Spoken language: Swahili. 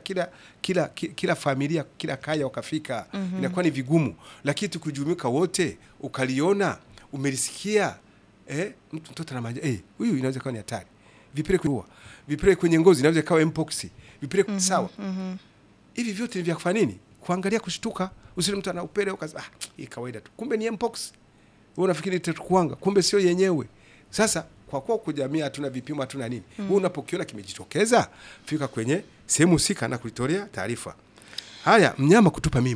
kila kila ki- kila familia kila kaya wakafika inakuwa ni vigumu, lakini tukijumuika wote ukaliona umelisikia eh, mtu mtoto na maja eh, huyu inaweza kuwa ni hatari, vipele kwenye ua, vipele kwenye ngozi inaweza ikawa mpox, vipele sawa hivi vyote ni vya kufanya nini? Kuangalia, kushtuka. Usile mtu ana upele ukasema ah, hii kawaida tu, kumbe ni mpox. Wewe unafikiri itakuanga, kumbe sio yenyewe. Sasa kwa kuwa kujamii hatuna vipimo, hatuna nini, wewe unapokiona kimejitokeza, fika kwenye sehemu husika na kulitolea taarifa. Haya, mnyama kutupa mimba